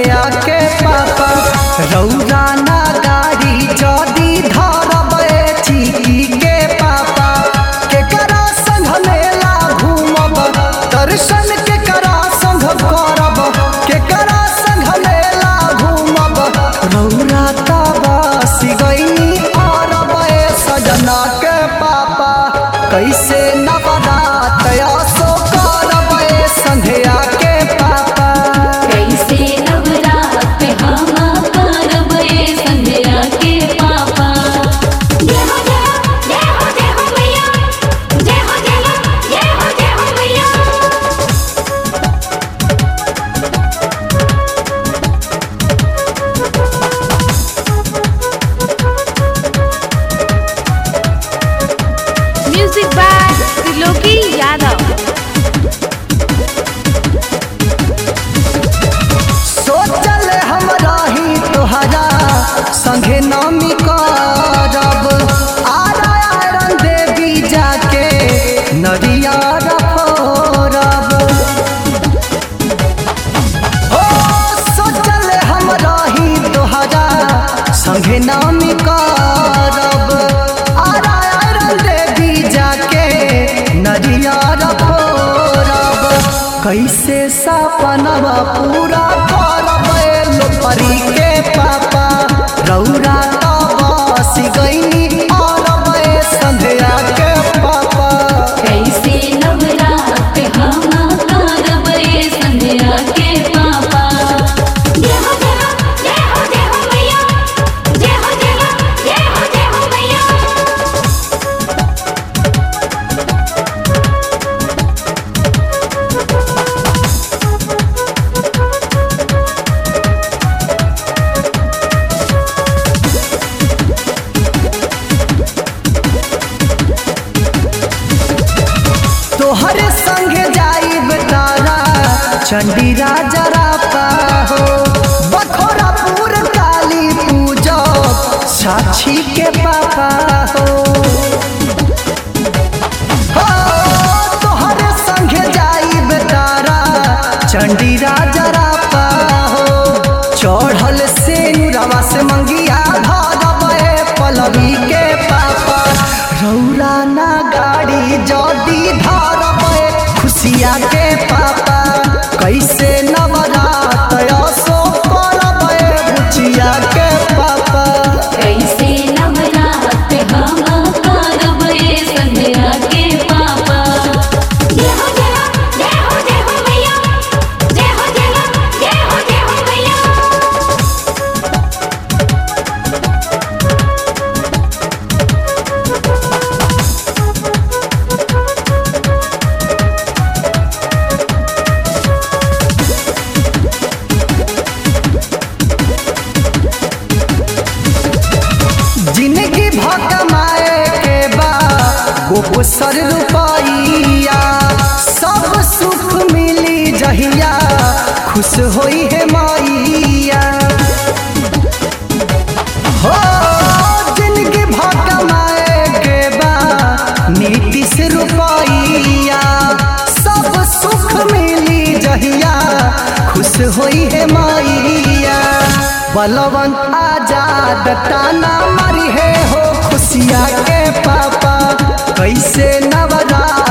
संध्या के पापा रौरा ना गाड़ी जदी धरब चिकी के पापा के करा संग मेला घूमब दर्शन के करा संग करब के करा संग मेला घूमब रौरा तबस गईनी अरब सजना के पापा कैसे नवरात असो करब संध्या के पापा कैसे नवरात हम करब ए संध्या के पापा जय हो जय हो जय हो जय हो मैया जय हो जय हो जय हो जय हो मैया Music by Triloki Yadav. सोचल हम रही तोहरा संगे नामी करब आरा आरन देवी जाके नरिया रफोरब हो सोचल हम रही तोहरा संगे नामी करब आरा आरन देवी जाके नरिया रफोरब कैसे सपनवा पूरा करब लोपरी के पापा रौरा बस गईनी अरब संध्या के पापा कैसे नवरात हम करब ए संध्या के पापा जय हो जय हो जय हो जय हो मैया जय हो जय हो जय हो जय हो मैया तोहरे संगे जाइब तारा चंडी राजा रापा हो बखोरापुर काली पूजा साक्षी के पापा हो हो, तोहरे संगे जाइब तारा चंडी राजा रापा हो चढ़ल से रवा से मंगिया भरब पलवी के पापा रौरा ना गाड़ी जदी धरब खुशिया के पापा कैसे नवरात असो करब बुचिया के पापा कैसे नवरात हम करब ए संध्या के पापा जय हो जय हो जय हो जय हो मैया जय हो जय हो जय हो जय हो मैया जिंदगी भकमाए के बा गोसर रुपैया सब सुख मिली जहिया खुश होई है मैया हो जिंदगी भकमाए के बा नीतीश रुपैया सब सुख मिली जहिया खुश होई है मैया बलवन आजाद ताना मारी है हो खुशिया के पापा कैसे नवरात